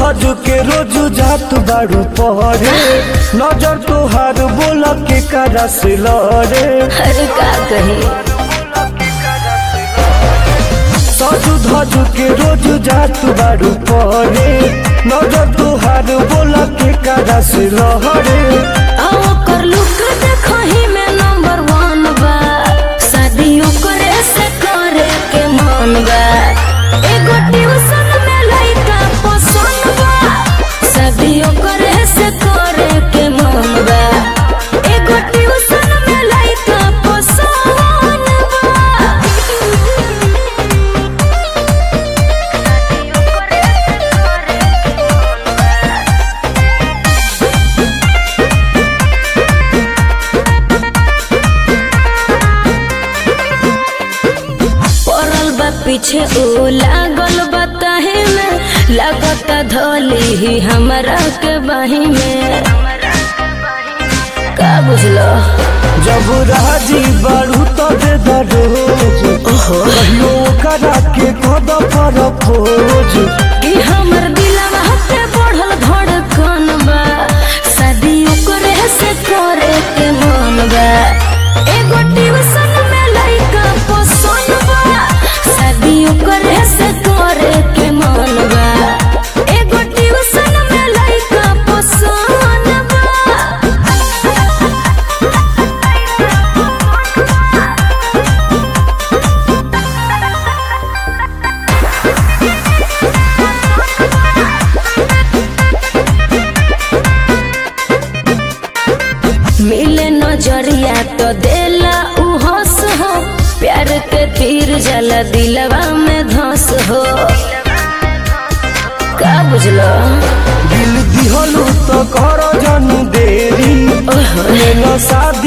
धज के रोज जात बाड़ू पहरे नजर तोहार बोल के करा से लड़े अरे का कही सजु धज के रोज जात बाड़ू पहरे नजर तोहार बोल के करा से लड़े आओ कर लुक देखही में नंबर वन बा शादियों करे से करे के मन बा एगो ट्यूशन में लइका पसंद बा शादियों करे से करे के मन बा एगो ट्यूशन में लइका पसंद बा पड़ल बा पीछे ओ लागल बा ताहे में लागत धोली ही हमरा के बाही में का बुझलो जब राजी बाड़ू तो दे दरोज कहियो करा के कद पर खोज कि हमर दिलवा पे बढ़ल धड़कन बा शादी करे से करे के मन बा एगो ट्यूशन में लइका पसंद बा शादी करे से करे के मन बा एगो ट्यूशन में लइका पसंद बा मिले नजरिया तो देला उ हंस हो प्यार के तीर जला दिलवा में धस हो का बुझलो दिल दिहलू तो कर जन देरी लेना साध